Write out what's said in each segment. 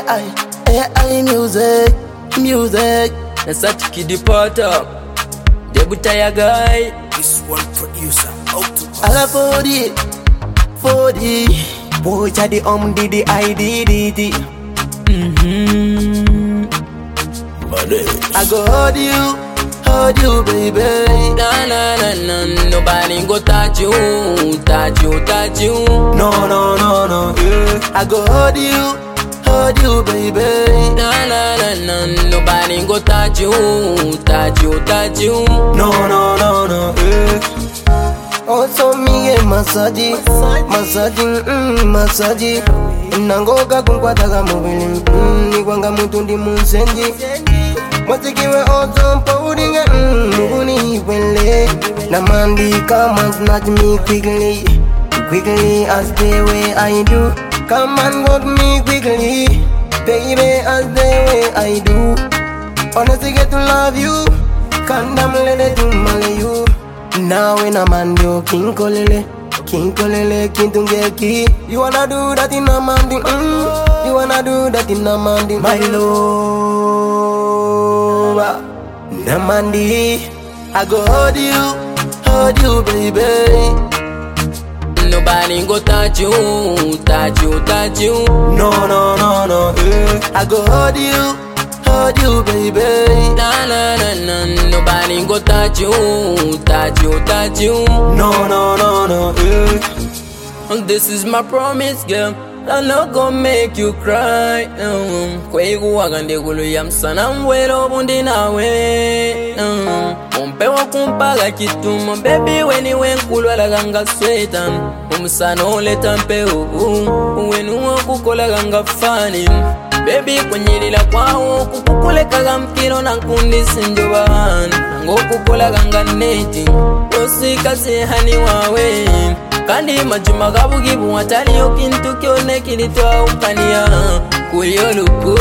AI, AI music, music. Nasati kidipata Debuta ya guy This one producer, Octopus. Ala 40, 40. Boy, the um, did the I did it. mm-hmm. Money. I go hold you, hold you, baby. Na na na na Nobody go touch you Touch you, touch you No, no, no, no. Yeah. I go hold you, hold you, baby. Na na na na Nobody go touch you Touch you, touch you No, no, no, no. Yeah. Also me get massage, massage, mm, massage. Nangoka kunkwataga mubili, mm, nikwanga mutu ndi munsenji. Mwatikiwe also pouring, mm, muguni wele. Namandi come and snatch me quickly, quickly as the way I do. Come and hold me quickly, baby as the way I do. Honestly get to love you, kandam lele to male you. Now in a man do king kolele, king kolele, king tungeki. You wanna do that in a man di, mm. You wanna do that in a man di, my love. Namandi, I go hold you, hold you, baby. Nobody go touch you Touch you, touch you No, no, no, no, eh. I go hold you, hold you, baby. Na na na na Nobody go touch you Touch you, touch you No, no, no, no, eh. This is my promise, girl. I'm not gonna make you cry. Um, kweikuwaga ndekulu ya msana mwelo bundi nawe um, umpewa kumpaga kitumo bebi weni wenkulwalaga nga sweta umusana oleta mpeu wenuwa kukolaga nga fani bebi kunyilila kwawo kukukulekaga mpiro na nkundi sinjobana ngokukolaga nga neti osikasehani wawe kandi majuma gabugibu wataliyo kintu kyone kilitwaukania kulyoluku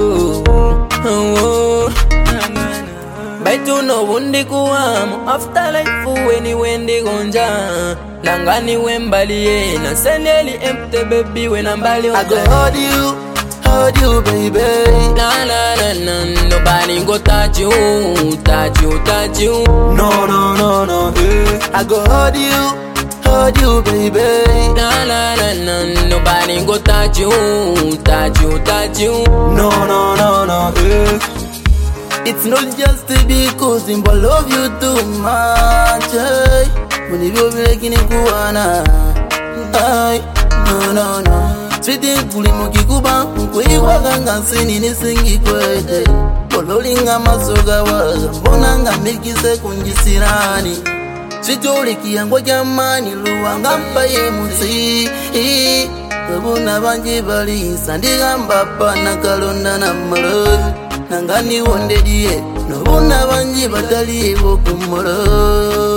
baituno bundi kuwamu afterlife weni wendigonja nangani wembaliye nasendeli empte bebi wena mbali I go hold you, hold you, baby. Na na na na nobody go touch you, touch you, touch you. No, no, no, no, eh. I go hold you, hold you, baby. Na na na na nobody go touch you, touch you, touch you. No, no, no, no, eh. It's not just because I love you too much. eh. Mulivyo vile kinikuwana. Ay, no, no, no. Switi kulimo kikuba nkwikwaka ngansini nisingikwete ololinga masoga waga mbona nga mikise kunjisirani switolikiyango jamani luwanga mpaye musi ebuna banji balisa ndigamba pana kalonda na malo nanga niwondediye nobuna banji bataliibo kumolo